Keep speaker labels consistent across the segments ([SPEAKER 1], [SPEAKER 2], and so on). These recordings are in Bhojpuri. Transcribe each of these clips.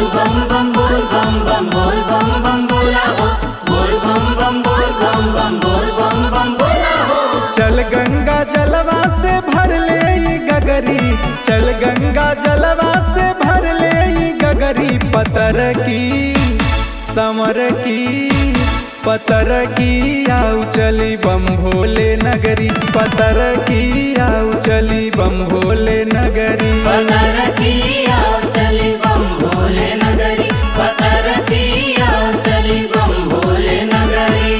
[SPEAKER 1] बम बम बोल बम बम बोल बम बम बोला हो बोल बम बम बोल बम बम बोल बम बम बोला हो
[SPEAKER 2] चल गंगा जलवा से भर ले ई गगरी चल गंगा जलवा से भर ले ई गगरी पतर की समर की पतर की आउ चली बम भोले नगरी पतर की आउ चली बम भोले नगरी
[SPEAKER 1] पतर की आओ चली बम भोले नगरी पतर की आओ चली बम भोले नगरी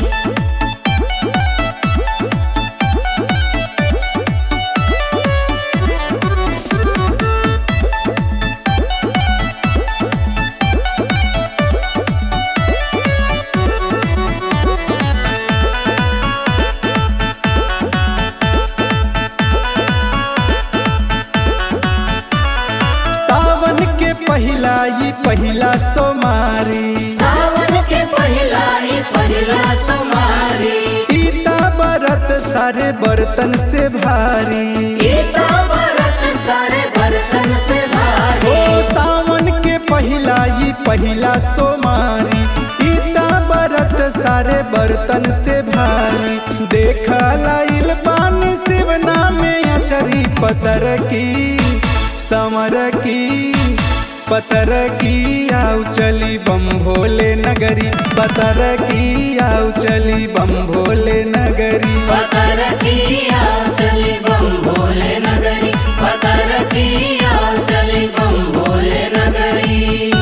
[SPEAKER 2] सावन के पहिला ई पहिला सोमारी
[SPEAKER 1] सावन के पहिला ही पहिला सोमारी
[SPEAKER 2] पीता बरत सारे बर्तन से भारी
[SPEAKER 1] गीता भरत सारे बर्तन से
[SPEAKER 2] ओ
[SPEAKER 1] भारी
[SPEAKER 2] सावन के पहिला ई पहिला सोमारी पीता बरत सारे बर्तन से भारी देखा लाइल पानी शिवना में अचरी पतर की समर की पतर की आउ चली बम भोले नगरी पतर की आउ चली बम भोले नगरी
[SPEAKER 1] पतर की आओ चली बम भोले नगरी पतर की आओ चली बम भोले नगरी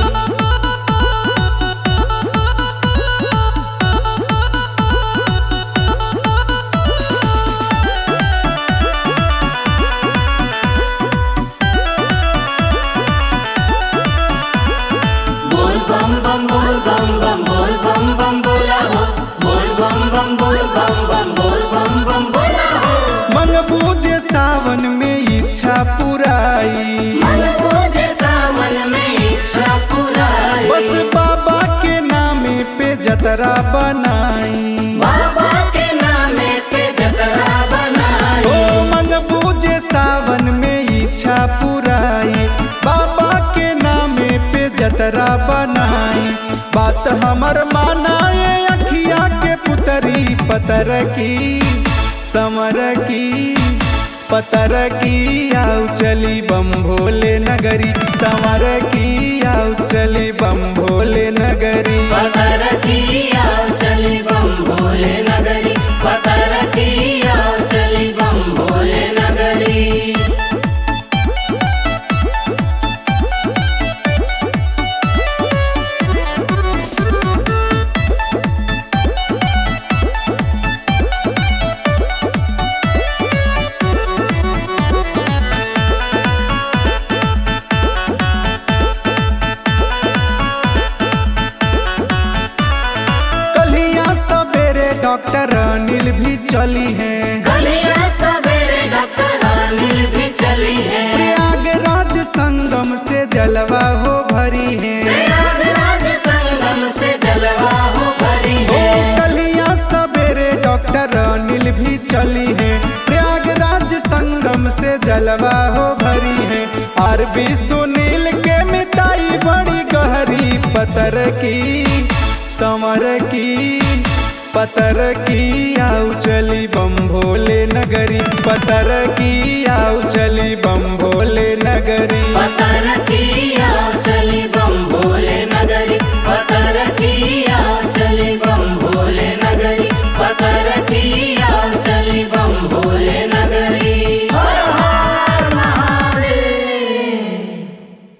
[SPEAKER 1] बोल बम बम बोल बम बम बोल बम बम बोला हो बोल बम बम बोल बम बम बोल बम बम बोला हो
[SPEAKER 2] मन बूझे सावन में इच्छा पुराई
[SPEAKER 1] मन पूजे सावन में इच्छा पुराई
[SPEAKER 2] बस बाबा के नामे पे जतरा बनाई
[SPEAKER 1] बाबा के नामे पे जतरा
[SPEAKER 2] ओ
[SPEAKER 1] बनाई
[SPEAKER 2] मन बूझे सावन में इच्छा पुराई बाबा के नामे पे जतरा बनाई बात हमर मानाए अखिया के पुतरी पतर की समर की पतर की आउ चली बम भोले नगरी समर की आउ चली बम भोले नगरी
[SPEAKER 1] पतर की आओ चली बम भोले नगरी पतर की आओ चली बम भोले नगरी
[SPEAKER 2] कलिया सवेरे डॉक्टर अनिल भी चली हैं
[SPEAKER 1] कलिया सवेरे डॉक्टर अनिल भी चली है
[SPEAKER 2] प्रयागराज संगम से जलवा हो भरी है
[SPEAKER 1] प्रयागराज संगम से जलवा हो भरी
[SPEAKER 2] ओ
[SPEAKER 1] है
[SPEAKER 2] कलिया सवेरे डॉक्टर अनिल भी चली है प्रयागराज संगम से जलवा हो भरी है आरबी सुनील के मिताई बड़ी गहरी पतर की समर की पतर की आउ चली बम भोले नगरी पतर की आउ चली बम भोले नगरी
[SPEAKER 1] पतर की